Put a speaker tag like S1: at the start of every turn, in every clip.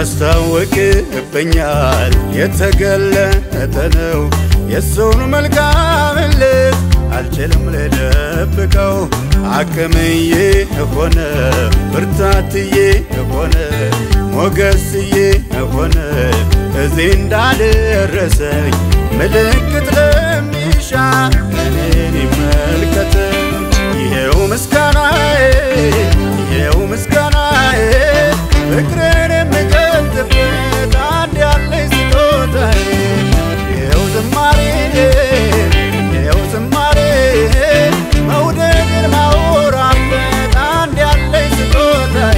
S1: ያስታውቅብኛል የተገለጠ ነው የሰውን መልካምነት አልችልም ልደብቀው አቅምዬ ሆነ ብርታትዬ ሆነ ሞገስዬ ሆነ እዚህ እንዳልረሰኝ ምልክት ለሚሻ እኔን ይመልከት ይሄው ምስጋናዬ ይሄው ምስጋናዬ ፍቅርን የምገልጥበት አንድ ያለኝ ስጦታዬ ይሄው ዝማሬ ይሄው ዝማሬ መውደድን ማወራበት አንድ ያለኝ ስጦታዬ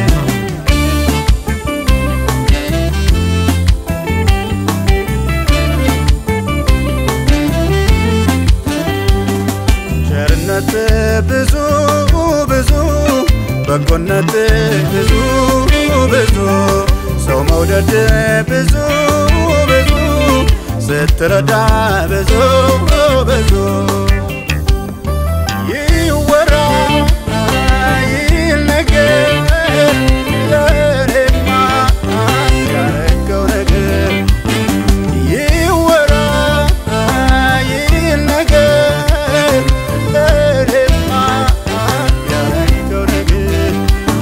S1: ቸርነት ብዙ ብዙ በጎነት ብዙ ብዙ ሰው መውደድ ብዙ ብዙ ስትረዳ ብዙ ብዙ ይወራ ይነገር ለእኔማ ያረገው ነገር ይወራ ይነገር ለእኔማ ያረገው ነገር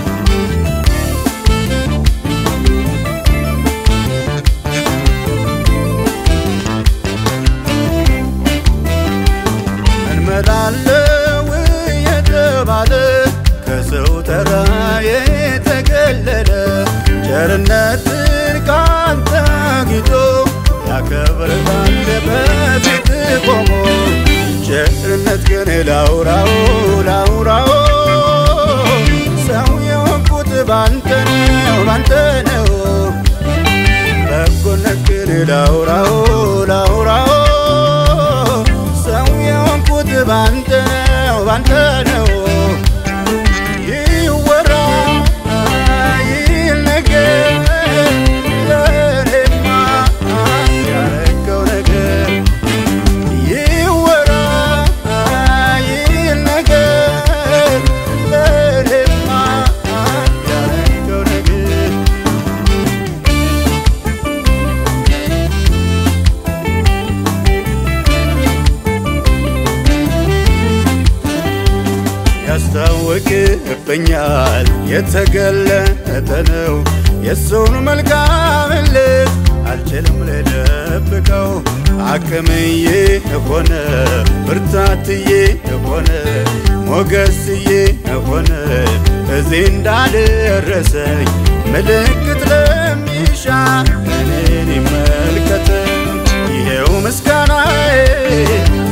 S1: እንመላለው የተባለ ከሰው ተራ የተገለለ ቸርነትን ካንተ አግኝቶ ያከብርሃል በፊት ቆሞ ቸርነት ግን ላውራው ላውራው ሰው የሆንኩት ባንተ ነው ባንተ ነው በጎነት ግን ላውራው ላውራው ሰው የሆንኩት ባንተ ነው ባንተ ነው ይወራ ይነገር ለእኔማ ያረገው ነገር ይወራ ይነገር ለእኔማ ያረገው ነገር ያስታውቅብኛል የተገለጠ ነው የሰውን መልካምነት አልችልም ልደብቀው አቅምዬ ሆነ ብርታትዬ ሆነ ሞገስዬ ሆነ እዚህ እንዳልረሰኝ ምልክት ለሚሻ እኔን ይመልከት ይሄው ምስጋናዬ